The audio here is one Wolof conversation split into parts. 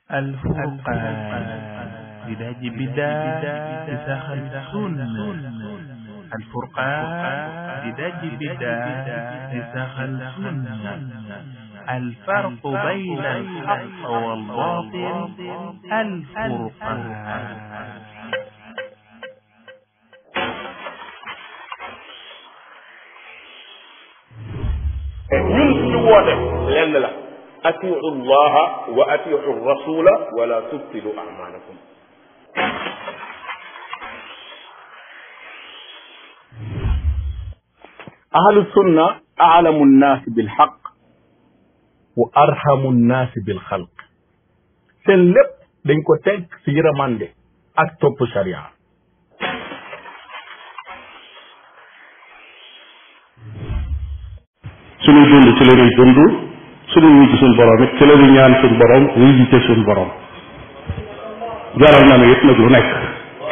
الفرقان بداج بداج بساخ السنة الفرقان بداج بداج بساخ السنة الفرق بين الحق والباطل الفرقان ñun suñu woote lenn la atiu llaha wa atiu rasula wala tubtilu amalakum ahlu sunna aalamu nnaasi bilxaq wa arhamu nnaasi bilxalq seen lépp dañ ko teg si yërmande ak topp sharia suñuy dund ci la ñuy dund suñuy wuy ci suñ borom it ci la ñuy ñaan suñ borom wuy ji ci suñ borom jaral na ne it nag lu nekk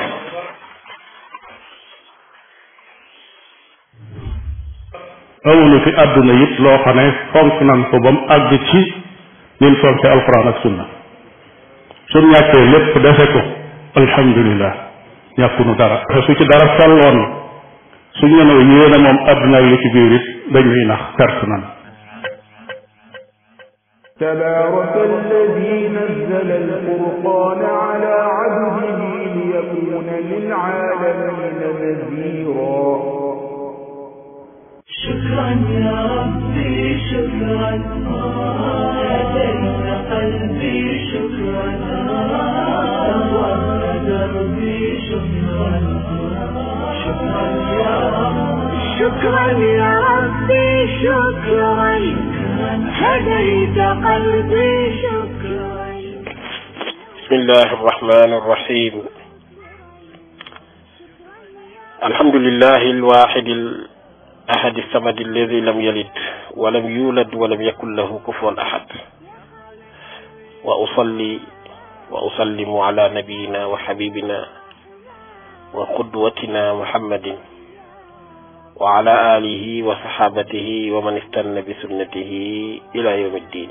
amuñu fi àdduna it loo xam ne fonk nan ko ba mu àgg ci ñun fonke alquran ak sunna suñ ñàkkee lépp defe ko alhamdulilah ñàkkunu dara su ci dara solloon suñ ne noo yéene moom àdduna li ci biir it dañuy nax perte nan تبارك الذي نزل الفرقان على عبده ليكون للعالمين نذيرا شكرا يا ربي شكرا هديت قلبي شكرا نورت دربي شكرا شكرا يا ربي شكرا يا ربي شكرا هديت قلبي شكرا بسم الله الرحمن الرحيم الحمد لله الواحد الأحد الصمد الذي لم يلد ولم يولد ولم يكن له كفوا أحد وأصلي وأسلم على نبينا وحبيبنا وقدوتنا محمد وعلى آله وصحابته ومن استنى بسنته إلى يوم الدين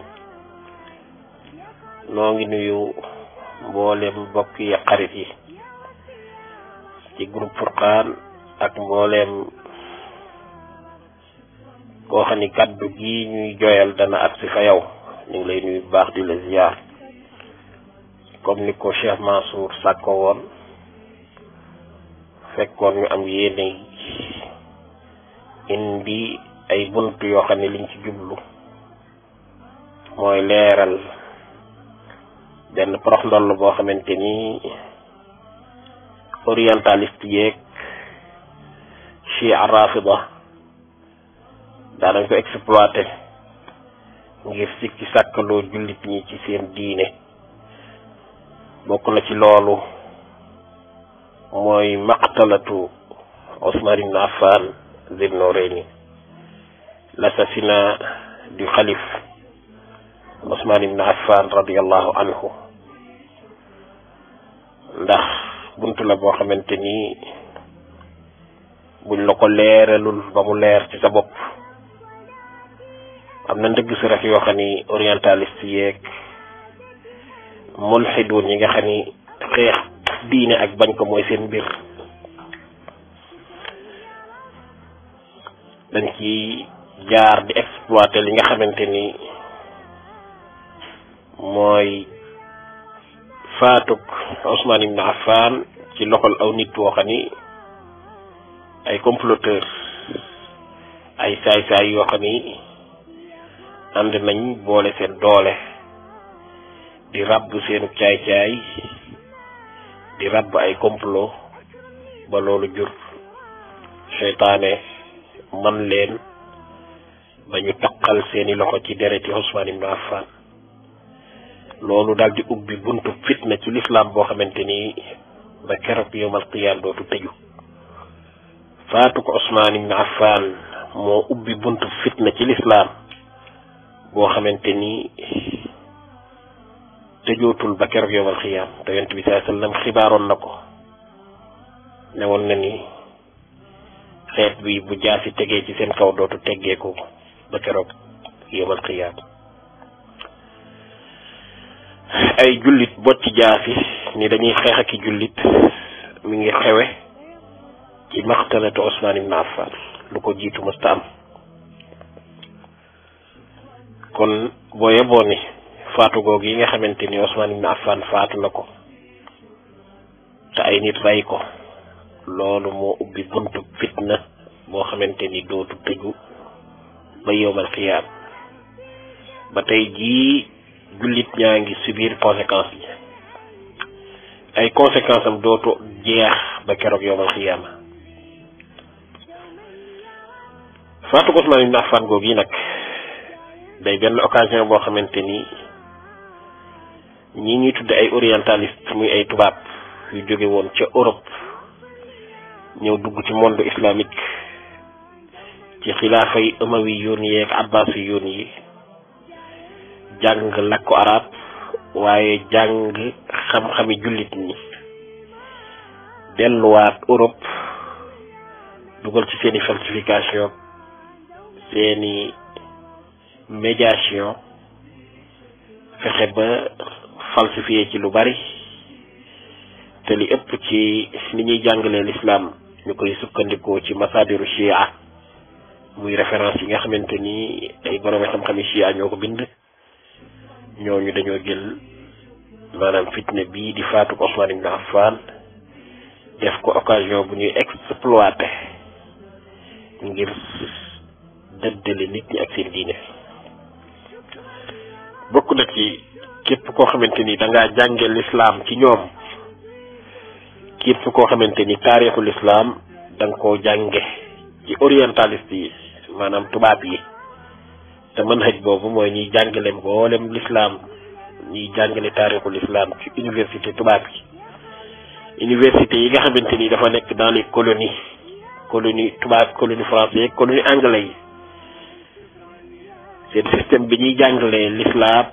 noo ngi nuyu mboolem mbokk yi xarit yi ci groupe Furqaan ak mboolem koo xam ni kàddu gi ñuy joyal dana at si fa yow ñu ngi lay nuyu bu baax di la ziar comme ni ko Cheikh Mansour sàkko woon fekkoon ñu am yéene indi ay bunt yoo xam ne liñ ci jublu mooy leeral benn prox ndoll boo xamante ni orientaliste yeeg chia rafida daanañ ko exploité ngir sikki sàkkaloo jullit ñi ci seen diine bokk na ci loolu mooy maqtalatu Ousmane ibn Affan Zul Nourayni l'assassinat du khalife Ousmane ibn Affan radiallahu anhu ndax bunt la boo xamante ni buñ la ko leeralul ba mu leer ci sa bopp am na ndëgg si rek yoo xam ni orientaliste yeeg mulxiduun yi nga xam ni xeex diine ak bañ ko mooy seen mbir dañ ci jaar di exploiter li nga xamante ni mooy faatuk Ousmane ibn Affan ci loxol aw nit woo xam ni ay comploteur ay saay-saay yoo xam ni ànd nañ boole seen doole di ràbb seenu caay-caay di ràbb ay complot ba loolu jur seytaane man leen ba ñu taqal seeni loxo ci dereti Ousmane ibn Affan loolu daal di ubbi buntu fitna ci lislaam boo xamante ni ba keroog yowmal qiyaam dootu tëju faatu ko Ousmane ibn Affan moo ubbi buntu fitna ci lislaam boo xamante ni tëjootul ba keroog yowmal qiyaam te yonent bi saa sallam xibaaroon na ko ne woon na ni xeet bi bu jaasi tegee ci seen kaw dootu teggeeku ba keroog yowmal qiyaam ay jullit bocc jaasi ni dañuy xeex ak i jullit mi ngi xewe ci maxtalatu Ousmane ibn Affan lu ko jiitu mësta am kon boo yeboo ni faatu googu yi nga xamante ni Ousmane ibn Affan faatu na ko te ay nit rey ko loolu moo ubbi buntu fitna boo xamante ni dootu tëju ba yowmal xiyaam ba tey jii jullit ñaa ngi subir conséquence yi ay conséquence am dootu jeex ba keroog yowmal xiyaama faatu Ousmane ibn Affan googu yi nag day benn occasion boo xamante ni ñi ñuy tudde ay orientaliste muy ay tubaab yu jóge woon ca Europe ñëw dugg ci monde islamique ci xilaafa yi umawi yoon yi ak abbasi yoon yi jàng làkku arab waaye jàng xam-xami jullit ñi delluwaat Europe dugal ci seeni falsification seeni médiation fexe ba falsifié ci lu bari te li ëpp ci ni ñuy jàngalee l'islam ñu koy sukkandikoo ci masadiru chia muy référence yi nga xamante ni ay borom xam-xami chia ñoo ko bind ñooñu dañoo jël maanaam fitne bii di faatu Ousmane ibn Affan def ko occasion bu ñuy exploité ngir dëddale nit ñi ak seen diine bokk na ci képp koo xamante ni da ngaa jànge l'islam ci ñoom képp koo xamante ni taarixu l'islam da nga koo jànge ci orientaliste yi maanaam tubaab yi te manhaj boobu mooy ñuy jàngale mboolem l'islam ñuy jàngale taarixu l'islam ci université tubaab yi université yi nga xamante ni dafa nekk dans les colonies colonie tubaab colonie français colonie anglais yi seen système bi ñuy jàngalee l'islam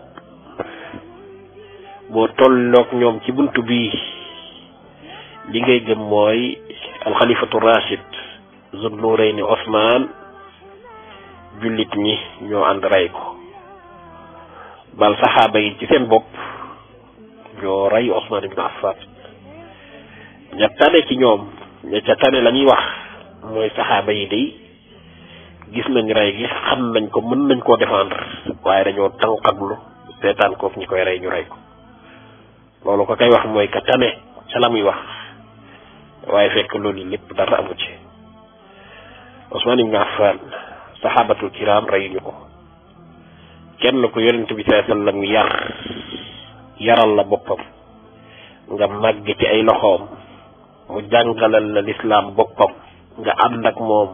boo tolloog ñoom ci buntu bii li ngay gëm mooy alxalifatu rachid zul nurayni Ousmane jullit ñi ñoo ànd rey ko bal saxaaba yi ci seen bopp ñoo rey Ousmane ibn Affan ña tane ci ñoom ña ca tane la ñuy wax mooy saxaaba yi day gis nañ rey gi xam nañ ko mën nañ koo défendre waaye dañoo tànqaglu seetaan ko ñi koy rey ñu rey ko loolu ko kay wax mooy ka tane ca la muy wax waaye fekk loolu yi lépp dara amu ci Ousmane ibn Affan saxaabatul kiram reyuñu ko kenn ku yonent bi sallallahu alayhi wasallam yar yaral la boppam nga màgg ci ay loxoom mu jàngalal la lislaam boppam nga ànd ak moom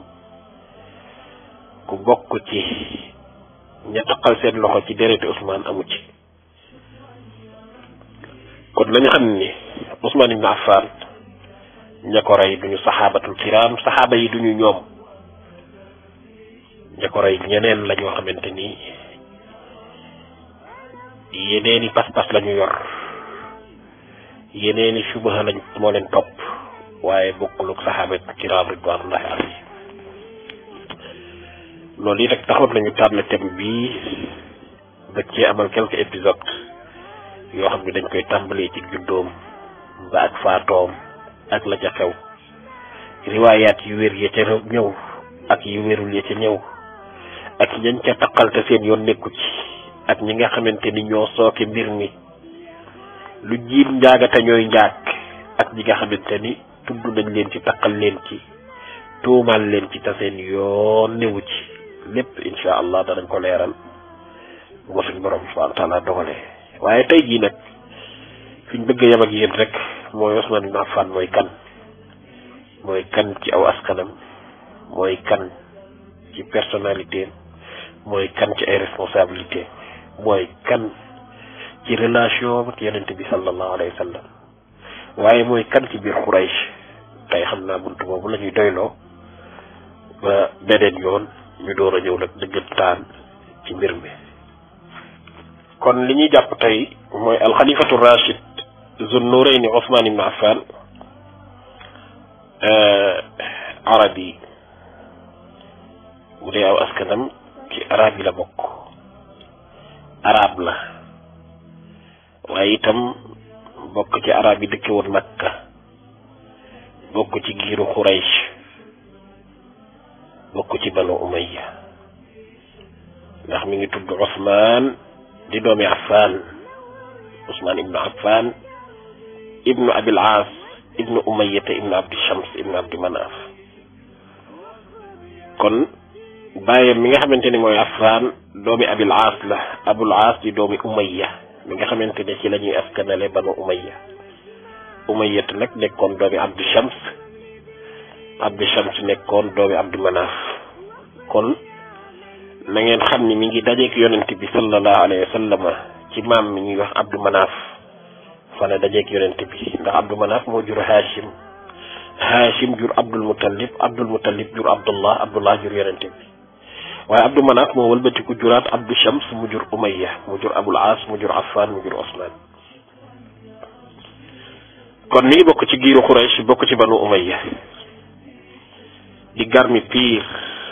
ku bokk ci ña taqal seen loxo ci dereti Ousmane amu ci kon nañu xam ni Ousmane ibn Affan ña ko rey duñu saxaabatul kiram saxaaba yi duñu ñoom ña ko rey ñeneen la ñoo xamante ni yeneeni pas-pas la ñu yor yeneeni subaha lañ moo leen topp waaye bokkul ak saxaabatul kiram ridwanullahi alayhim loolu yi rek taxoon nañu tànn thème bii da cee amal quelques épisodes yoo xam ne dañ koy tàmbalee ci juddoom ba ak faatoom ak la ca xew riwaayaat yu wér ya ca ñëw ak yu wérul ya ca ñëw ak ñañ ca taqal te seen yoon nekku ci ak ñi nga xamante ni ñoo sooke mbir mi lu jiim njaagate ñooy njaag ak ñi nga xamante ni tudd nañ leen ci taqal leen ci tuumal leen ci te seen yoon newu ci lépp insha allah danañ ko leeral bu ko suñ borom subhanahu wa taala dogalee waaye tey jii nag fiñ bëgg a yem ak yéen rek mooy Ousmane ibn Affan mooy kan mooy kan ci aw askanam mooy kan ci personnalité mooy kan ci ay responsabilité mooy kan ci relation ak yonent bi sallallahu alayhi wa sallam waaye mooy kan ci biir Quraysh tey xam naa buntu boobu la ñuy doyloo ba beneen yoon ñu door a ñëw nag dëggantaan ci mbir mi kon li ñuy jàpp tey mooy alxalifatu rachid zun nurayni Ousmane ibn Affan arabi bu dee aw askanam ci arab yi la bokk arab la waaye itam bokk ci arab yi dëkke woon makka bokk ci giiru xuraysh bokk ci banu umayya ndax mi ngi tudd Ousmane di doomi Affan Ousmane ibnu Affan ibnu Abil Aas ibnu Umayyata ibnu Abdi Shams ibnu Abdi Manaf kon bàyyam mi nga xamante ni mooy Affan doomi Abil Aas la Abul Aas di doomi Umayya mi nga xamante ne ci la ñuy askanale banu Umayya Umayyata nag nekkoon doomi Abdi Shams Abdi Shams nekkoon doomi Abdi Manaf kon na ngeen xam ni mi ngi dajeek yonent bi sallallahu alayhi wa sallam ci maam mi ñuy wax Abdou Manaf fa la dajeek yonent bi ndax Abdou Manaf moo jur Hachim Hachim jur Abdul Muttalib Abdul Muttalib jur Abdullah Abdullah jur yonent bi waaye Abdou Manaf moo wëlbatiku juraat Abdou Shams mu jur Umayya mu jur Abul As mu jur Affan mu jur Osman kon mi ngi bokk ci giiru Quraysh bokk ci banu Umayya di garmi piir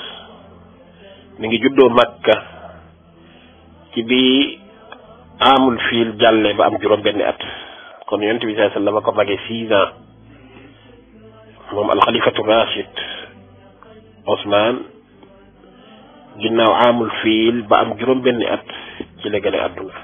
mi ngi juddoo Makka ci bi amul fiil jàlle ba am juróom benni at kon yonent bi sallallahu alayhi wasallam ko magee six ans moom alxalifatu rachid Ousmane ginnaaw amul fiil ba am juróom benni at ci la gane àdduna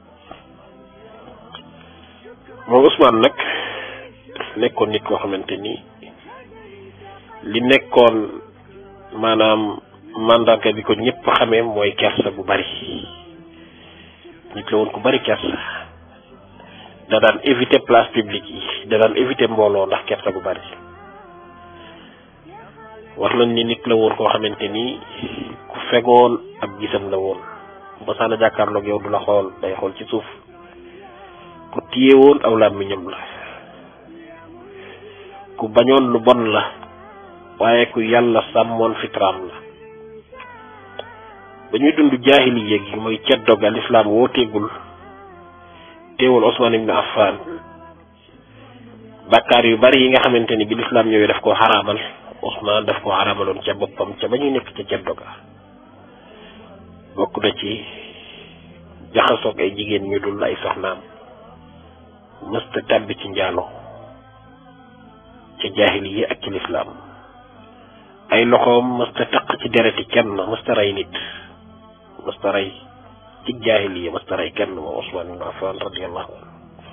moom Ousmane nag nekkoon nit koo xamante ni li nekkoon maanaam mandarga bi ko ñëpp xamee mooy kersa bu bari nit la woon ku bari kersa da daan éviter place publique yi da daan éviter mbooloo ndax kersa bu bari wax nañ ni nit la woon koo xamante ni ku fegoon ab gisam la woon ba saana jàkkaarloog yow du la xool day xool ci suuf ku téye woon aw làmmiñam la ku bañoon lu bon la waaye ku yàlla sàmmoon fitraam la ba ñuy dund jaahiliya gi mooy ceddo ga lislaam wooteegul teewul Ousmane ibn Affan bàkkaar yu bari yi nga xamante ni bi lislaam ñëwee daf koo xaraamal Ousmane daf koo xaraamaloon ca boppam ca ba ñuy nekk ca ceddo ga bokk na ci jaxasoog ay jigéen ñu dul ay soxnaam mësta tàbbi ci njaalo ca jaahiliya ak ci lislaam ay loxoom mësta taq ci dereti kenn mësta rey nit mësta rey ci jaahiliya mësta rey kenn moom Ousmane ibn Affan radiyallahu anhu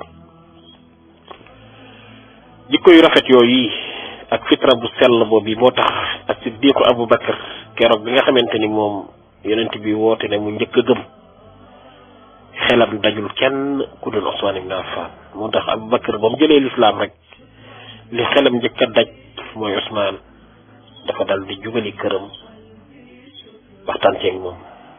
jikko yu rafet yooyu ak fitra bu sell boobu moo tax ak siddiqu Abu Bakar keroog bi nga xamante ni moom yonent bi woote ne mu njëkk a gëm xelam dajul kenn ku dul Ousmane ibn Affan moo tax Abu Bakar ba mu jëlee lislaam rek li xelam njëkk a daj mooy Ousmane dafa dal di jubali këram waxtaan ceeg moom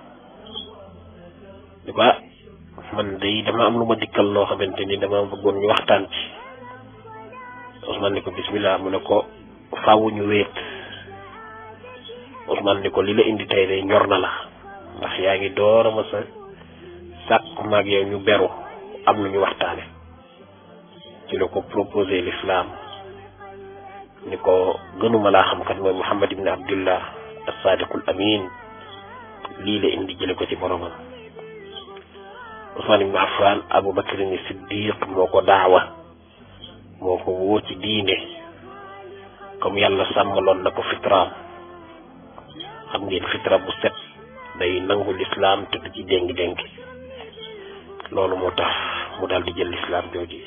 di ba man day dama am lu ma dikkal loo xamante ni dama bëggoon ñu waxtaan ci Ousmane ni ko bismillah mu ne ko faawu ñu wéet Ousmane ni ko li la indi tey day ñor na la ndax yaa ngi door a ma sa sàkk maag yow ñu beru am lu ñu waxtaane ci la ko proposé l'islam ni ko gënuma laa xam kat mooy Muhammad ibn Abdullah as-sadiqul amin lii la indi jële ko ci boromam Ousmane ibn Affan Abu Bakr ni Siddiq moo ko daawa moo ko woo ci diine comme yàlla sàmmaloon na ko fitraam xam ngeen fitra bu set day nangu lislaam te du ci déng-déng loolu moo tax mu daal di jël lislaam jooji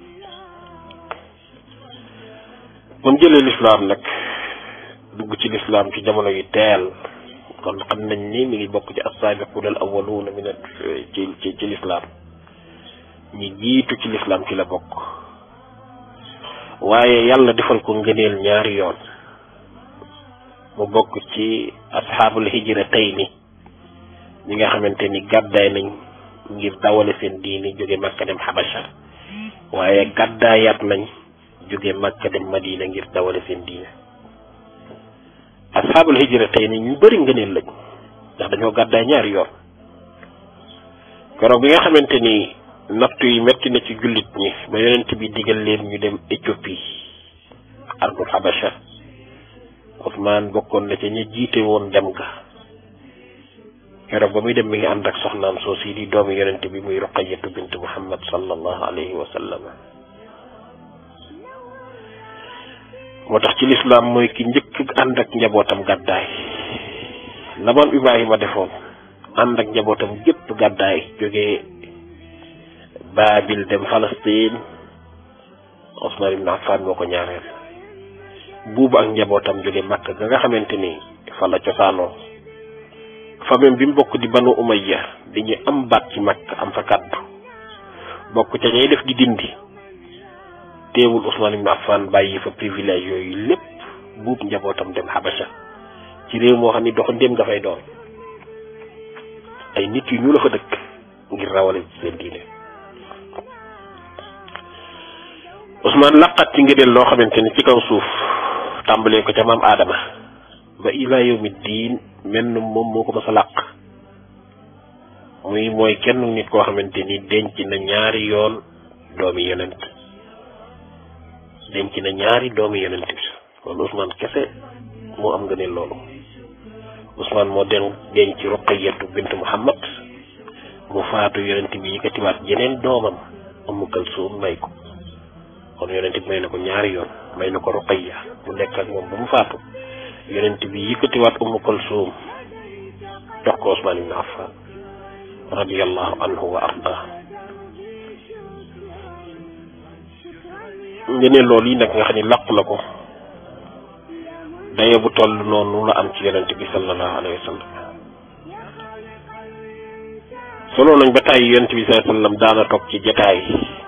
ba mu jëlee lislaam nag dugg ci lislaam ci jamono yu teel kon xam nañ ni mi ngi bokk ci as-saabiquuna al awwaluuna min ci ci ci lislaam ñi jiitu ci lislaam ci la bokk waaye yàlla defal ko ngëneel ñaari yoon mu bokk ci asxaabul hijra tey ni ñi nga xamante ni gàddaay nañ ngir dawale seen diini jóge Makka dem Habasha waaye gàddaayaat nañ jóge Makka dem Madina ngir dawale seen diine asxaabul hijra tey ni ñu bëri ngëneel lañ ndax dañoo gàddaay ñaari yoon keroog bi nga xamante ni nattu yi metti na ci jullit ñi ba yonent bi digal leen ñu dem Éthiopie ardul Habasha Ousmane bokkoon na ca ña jiite woon dem ga keroog ba muy dem mi ngi ànd ak soxnaam soo si di doomi yonent bi muy ruqayatu bint muhammad sallallahu alayhi wa sallam moo tax ci lislaam mooy ki njëkk ànd ak njabootam gàddaay la maam ibrahima defoon ànd ak njabootam gépp gàddaay jógee baabil dem Palestine Ousmane ibn Affan moo ko ñaareel buubu ak njabootam jóge Makka ga nga xamante ni fa la cosaanoo famille bi mu bokk di banu umayya di ñu am baat ci Makka am fa kàddu bokk ca ñay def di dindi teewul Ousmane ibn Affan bàyyi fa privilège yooyu lépp buub njabootam dem Habasha ci réew moo xam ni doxandéem nga fay doon ay nit yu ñu la fa dëkk ngir rawale ci seen diine Ousmane laqat ci ngëneel loo xamante ni ci kaw suuf tàmbalee ko ca maam Adama ba ila yawmi diin menn moom moo ko mës a làq muy mooy kenn nit koo xamante ni denc na ñaari yoon doomi yonent denc na ñaari doomi yonent bi loolu Ousmane kese moo am ngëneel loolu Ousmane moo den denc Ruqayyatu bint Muhammad mu faatu yonent bi yëkkatiwaat yeneen doomam Ummu Kalsum may ko kon yonent bi may na ko ñaari yoon may na ko Ruqayya mu nekk ak moom ba mu faatu yonent bi yëkkatiwaat Ummu Kalsum jox ko Ousmane ibn Affan radiyallahu anhu wa arda ngëneel loolu yi nag nga xam ni làq na ko daye bu toll noonu la am ci yonent bi sallallahu alayhi wa sallam solo nañ ba tàyyi yonent bi sallallahu alayhi wa sallam daana toog ci jataay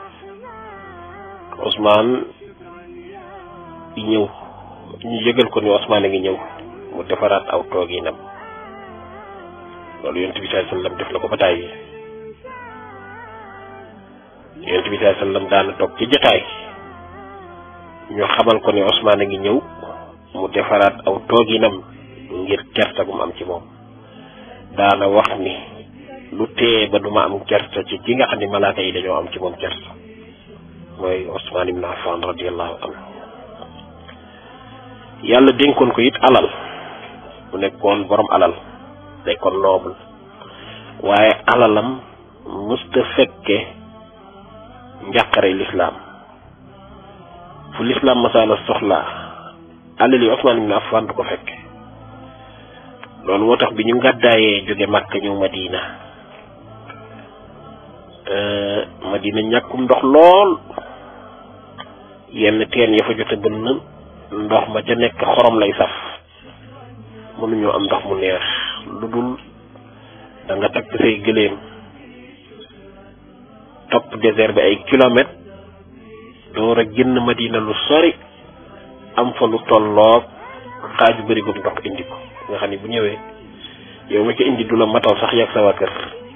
Ousmane di ñëw ñu yëgal ko ni Ousmane a ngi ñëw mu defaraat aw tooginam loolu yonent bi sallallahu alayhi wa sallam def na ko ba tàyyi yonent bi sallallahu alayhi wa sallam daana toog ci jataay ñu xamal ko ni Ousmane a ngi ñëw mu defaraat aw tooginam ngir kersa gu mu am ci moom daana wax ni lu tee ba duma am kersa ci ki nga xam ne malaaka yi dañoo am ci moom kersa mooy Ousmane ibn Affan radiyallahu anhu yàlla dénkoon ko it alal mu nekkoon borom alal nekkoon noble waaye alalam mësta fekke njàqare lislaam fu lislaam masaala soxlaa alal yi Ousmane ibn Affan du ko fekke loolu moo tax bi ñu ngàddaayee jóge Màkka ñëw Madina Madina ñàkkum ndox lool yenn teen ya fa jote bënn ndox ma ca nekk xorom lay saf mënuñoo am ndox mu neex lu dul da nga takk say gëléem topp désert bi ay kilomètres door a génn Madina lu sori am fa lu tolloog xaaju bërigoom ndox indi ko nga xam ni bu ñëwee yow ma ko indi du la matal sax yàgg sa waa kër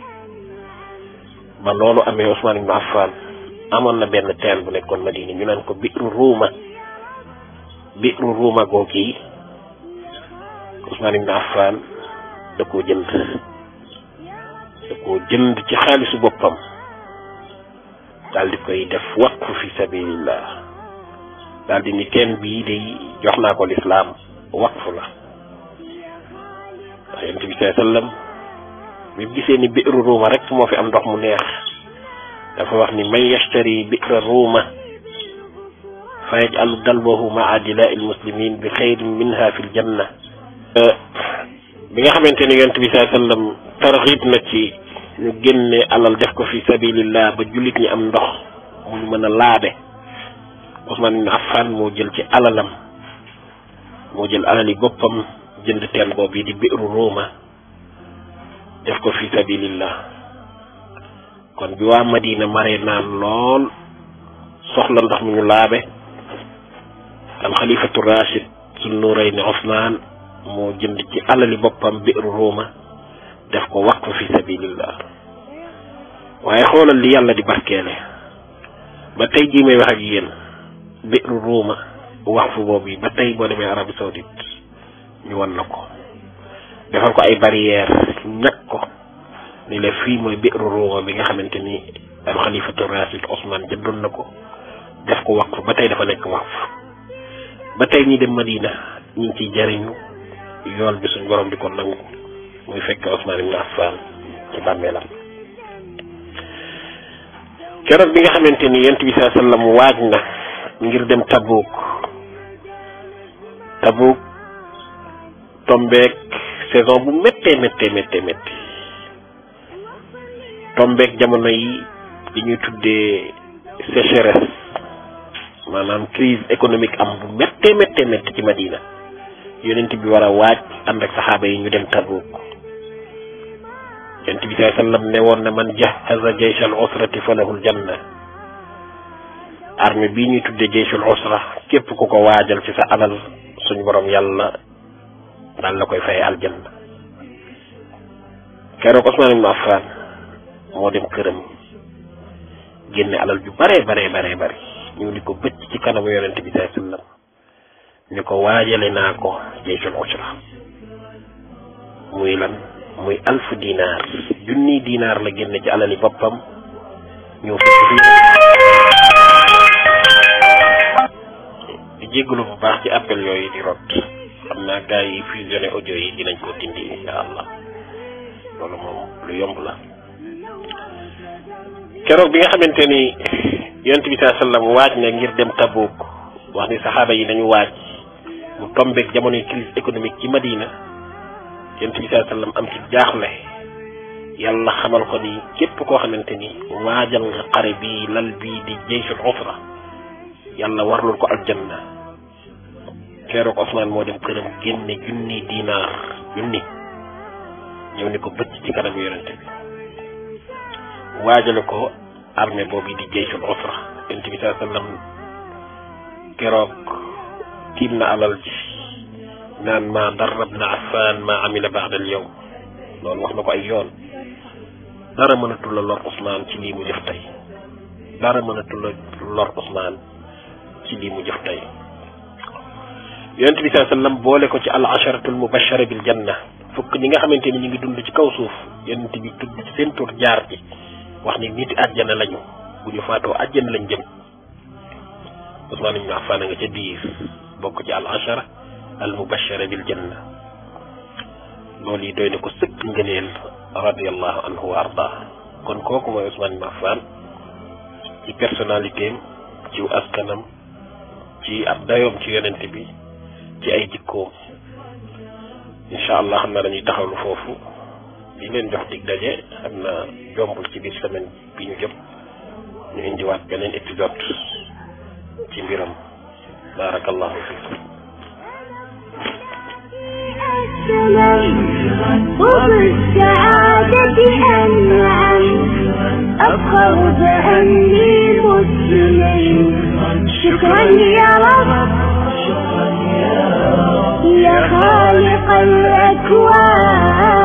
ba loolu amee Ousmane ibn Affan amoon na benn teen bu nekkoon Madina ñu naan ko biiru ruuma biiru ruuma googu yi Ousmane ibn Affan da koo jënd da koo jënd ci xaalisu boppam daal di koy def waqfu fi sabilillah daal di ni teen bii day jox naa ko lislaam waqfu la ndax yonent bi sallallahu alayhi wasallam bi gisee ni biiru ruuma rek moo fi am ndox mu neex dafa wax ni man yashtari bi'ra ruuma fa yaj'alu dalbahu ma'a dilaa'i al-muslimin bi xayrin minha fi l-janna bi nga xamante ni yonent bi sallallahu alayhi wasallam tarxiib na ci ñu génne alal def ko fi sabilillah ba jullit ñi am ndox mu ñu mën a laabe Ousmane ibn Affan moo jël ci alalam moo jël alali boppam jënd teen boobu yi di biiru ruuma def ko fi sabilillah kon bi waa Madina mare naan lool soxla ndox mu ñu laabe alxalifatu rachid sul nurayni Ousmane moo jënd ci alali boppam biiru ruuma def ko waqf fi sabilillah waaye xoolal li yàlla di barkeele ba tey jii may wax ak yéen biiru ruuma waqf boobu yi ba tey boo demee Arabie Saoudite ñu wan la ko defal ko ay barrière ñag ko ni la fii mooy biiru ruuma bi nga xamante ni alxalifatu rachid Ousmane jëndoon na ko def ko waqf ba tey dafa nekk waqf ba tey ñi dem Madina ñu ngi ciy jariñu yool bi suñ borom di ko nangu muy fekk Ousmane ibn Affan ci bàmmeelam keroog bi nga xamante ni yent bi saa sallam waaj na ngir dem Tabuk Tabuk tombeek saison bu méttee méttee méttee métti tombeek jamono yi li ñuy tuddee sécheresse maanaam crise économique am bu méttee méttee métti ci Madina yonent bi war a waaj ànd ak saxaaba yi ñu dem Tabuk yonent bi saa sallam ne woon na man jahaza jaysh al usrati falahul janna armée bii ñuy tuddee jayshul usra képp ku ko waajal ci sa alal suñu borom yàlla daal la koy fay aljanna keroog Ousmane ibn Affan moo dem këram génne alal ju bare bare bare bare ñu di ko bëcc ci kanamu yonent bi saa sallam ni ko waajale naa ko jayshul usra muy lan muy alfu dinaar junni dinaar la génne ci alali boppam ñëw fekk di jéggalu bu baax ci appel yooyu di rot xam naa gars yi fusionné audio yi dinañ ko dindi insha allah loolu moom lu yomb la keroog bi nga xamante ni yonent bi saa sallam waaj na ngir dem Tabuk wax ni saxaaba yi nañu waaj mu tombeek jamonoy crise économique ci Madina yonent bi saa sallam am ci jaaxle yàlla xamal ko ni képp koo xamante ni waajal nga xare bi lal bii di jaysul usra yàlla warlul ko aljanna keroog Ousmane moo dem këram génne junni dinaar junni ñëw ni ko bëcc ci kanam yonent bi waajale ko armée boobu di jaysul usra yonent bi saa sallam keroog tiim na alal ji naan ma darab na affan ma amila baada al yawm loolu wax na ko ay yoon dara mënatul la lor Ousmane ci lii mu jëf tey dara mënatul la lor Ousmane ci lii mu jëf tey yonent bi saa sallam boole ko ci al asharatul mubashara bil janna fukk ñi nga xamante ni ñu ngi dund ci kaw suuf yonent bi tudd ci seen tur jaar ci wax ni niti àjjana lañu bu ñu faatoo àjjana lañ jëm Ousmane ibn Affan nga ca biir bokk ci al ashara al mubashara bil janna loolu yi doy na ko sëkk ngëneel radiallahu anhu wa arda kon kooku mooy Ousmane ibn Affan ci personnalité am ci askanam ci ab dayoom ci yonent bi ci ay jikkoom incha allah xam naa dañuy taxawlu foofu di leen jox dig daje xam naa jombul ci biir semaine bi ñu jëm ñu indiwaat beneen épisode ci mbiram barakallahu fikum وبالسعادة أنعم أفخر بأني مسلم شكرا يا رب يا خالق الأكوان